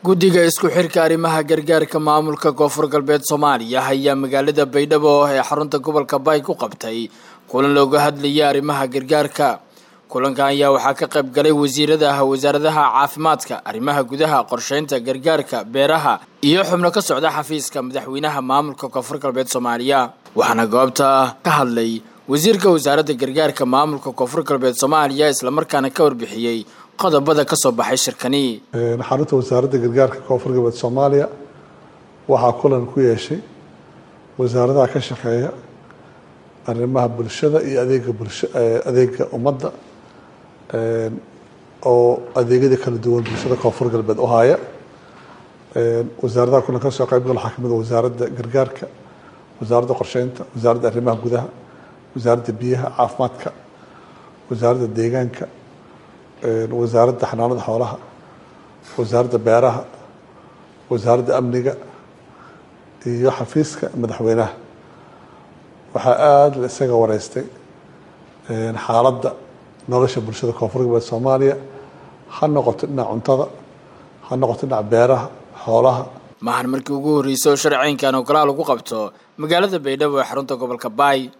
guddiga isku xirka arrimaha gargaarka maamulka koonfur galbeed soomaaliya ayaa magaalada baydhabo ee xarunta gobolka bay ku qabtay kulan looga hadlayay arrimaha gargaarka kulankan ayaa waxaa ka qayb galay wasiirada wasaaradaha caafimaadka arrimaha gudaha qorsheynta gargaarka beeraha iyo xubno ka socda xafiiska madaxweynaha maamulka koonfur galbeed soomaaliya waxaana goobta ka hadlay wasiirka wasaaradda gargaarka maamulka koonfur galbeed soomaaliya islamarkaana ka warbixiyey qodobada ka soo baxay shirkani xarunta wasaaradda gargaarka koonfur galbeed soomaaliya waxaa kulan ku yeeshay wasaaradaha ka shaqeeya arrimaha bulshada iyo adeega bulsha adeega ummadda oo adeegyada kala duwan bulshada koonfur galbeed u haya wasaaradaha kulan ka soo qayb gal waxaa kamid a wasaaradda gargaarka wasaaradda qorsheynta wasaaradda arrimaha gudaha wasaaradda biyaha caafimaadka wasaaradda deegaanka wasaaradda xanaanada xoolaha wasaaradda beeraha wasaaradda amniga iyo xafiiska madaxweynaha waxaa aada la isaga wareystay xaaladda nolosha bulshada koonfur galbeed soomaaliya ha noqoto dhinaca cuntada ha noqoto dhinaca beeraha xoolaha maahan markii ugu horreysay oo sharceynkan oo kalaa lagu qabto magaalada baydhabo ee xarunta gobolka baay